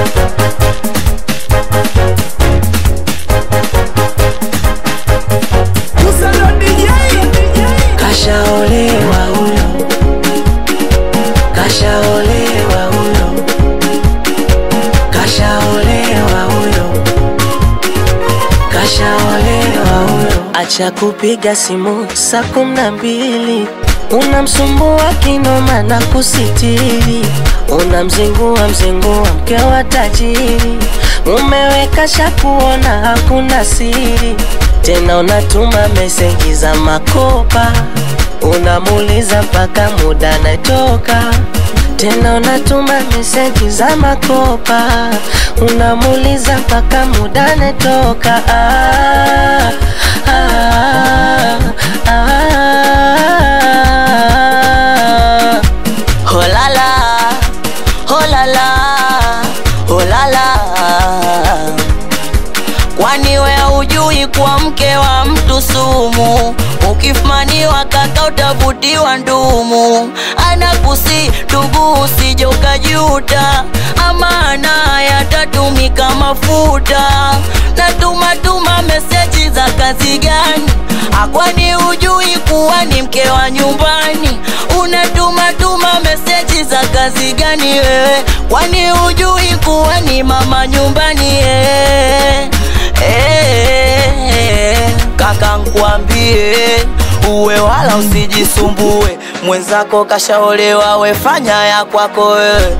Kashaolewa huyo, kashaolewa huyo, kashaolewa huyo, kashaolewa huyo. Acha kupiga simu saa kumi na mbili unamsumbua kinoma na kusitiri, unamzingua mzingua mke wa tajiri, umeweka shakuona hakuna siri tena, unatuma meseji za makopa, unamuuliza mpaka muda natoka tena unatuma meseji za makopa, unamuuliza mpaka muda natoka. Ah, ah, ah, ah. Holala, holala, holala. Kwani we hujui kuwa mke wa mtu sumu? Ukifumaniwa kaka utavutiwa ndumu. Anakusi ndugu, usije ukajuta, amana yatatumika mafuta. Na tuma tuma meseji za kazi gani? Akwani hujui kuwa ni mke wa nyumbani? Unatuma tuma meseji za kazi gani wewe? Kwani hujui kuwa ni mama nyumbani eh? Eh, kaka nkwambie uwe wala usijisumbue, mwenzako kashaolewa, wefanya ya kwako wewe.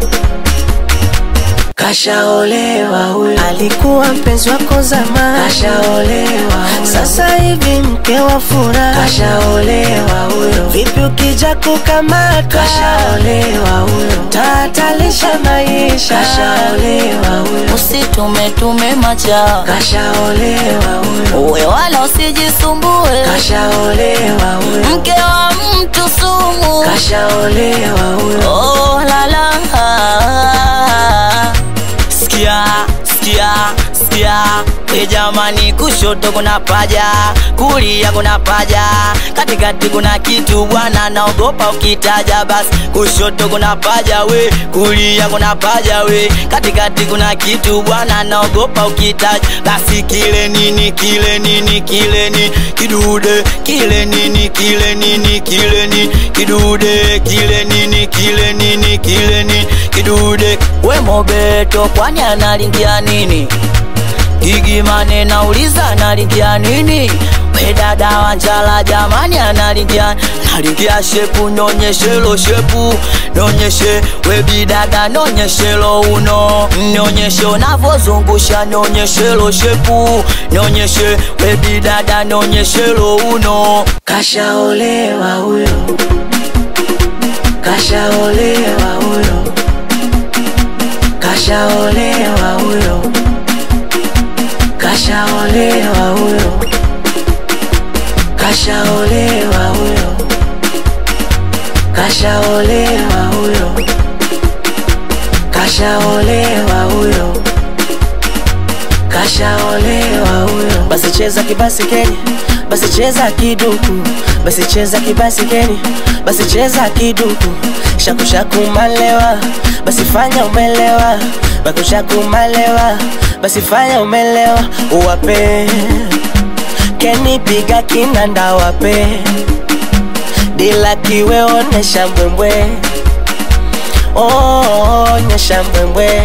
Kashaolewa huyo, alikuwa mpenzi wako zamani. Kashaolewa huyo, sasa hivi mke wa furaha. Kashaolewa huyo, vipi ukija kukamata? Kashaolewa huyo, tatalisha maisha. Kashaolewa huyo, Usitume tume macha, kashaolewa huyo, uwe wala usijisumbue, kashaolewa huyo, mke wa mtu sumu. kashaolewa huyo. Oh, la la. Sikia, sikia, sikia e jamani, kushoto kuna paja, kulia kuna paja, katikati kuna kitu bwana, naogopa ukitaja. Basi kushoto kuna paja we, kulia kuna paja we, katikati kuna kitu bwana, naogopa ukitaja. Basi kile nini, kile nini, kile ni kidude, kile nini, kile nini, kile ni kidude, kile nini, kile nini, kile ni kidude. We Mobeto, kwani analingia nini? Gigimane nauliza analingia nini? We dada wa njala jamani analingia analingia shepu, nyonyeshelo shepu, nyonyeshe we bidada, nyonyeshelo uno, nyonyeshe unavozungusha, nyonyeshelo shepu, nyonyeshe we bidada, nyonyeshelo uno. Kashaolewa huyo, kashaolewa huyo, kashaolewa huyo, kashaolewa huyo, kashaolewa huyo, kashaolewa huyo, kashaolewa huyo, kashaolewa huyo. Basi cheza kibasikeni, basi cheza kiduku, basi cheza kibasikeni, basi cheza kiduku, shaku shaku malewa, basi fanya umelewa, baku shaku malewa, basi fanya umelewa, uwape keni piga kinanda wape dila kiwe onesha mbwembwe, oh, onyesha mbwembwe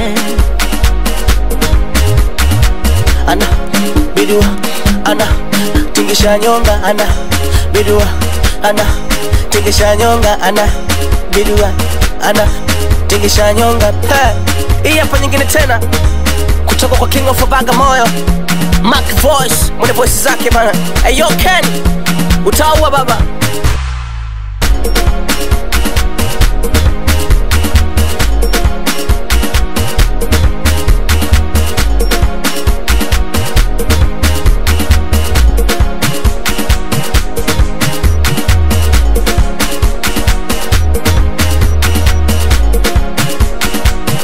ana bidua ana tingisha nyonga ana bidua ana tingisha nyonga ana bidua ana tingisha nyonga Ha! hii hapa nyingine tena kutoka kwa King of Bagamoyo Mac Voice mwenye voice zake bana. Hey, yo Ken utaua baba